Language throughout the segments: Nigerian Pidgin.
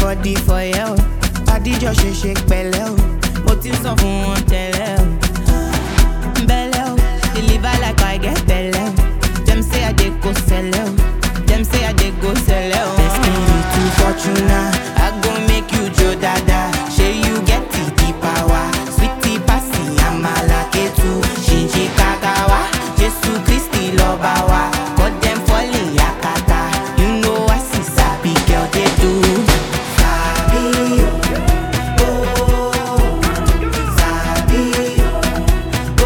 body for you. Adijọ́ ṣe ṣe pẹ̀lẹ́ o, mo ti ń sọ fún wọn tẹ́lẹ̀ o. Belle o, deliver like I get belle o. Dem say I dey go sell o, dem say I dey go sell o. Destiny to Fortuna, I go make you jo dada. Shey you get the the power, sweetie pasi amala ketu, shinji kakawa, Jesu Kristi lọba wa, cut dem falling yakata. You know I see sabi girl dey do. Sabi o, oh, sabi o.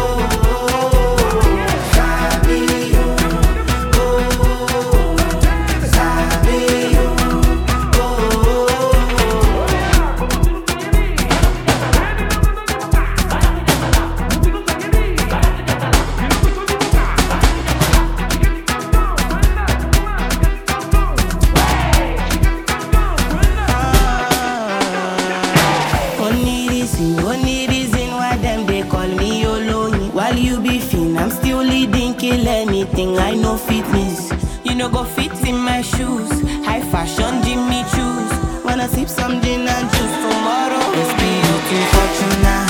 Only reason, only reason why them they call me Oloyin. While you be fin, I'm still leading, kill anything. I know fitness. You know go fit in my shoes. High fashion, Jimmy choose. Wanna sip some gin and juice tomorrow? It's me looking fortuna.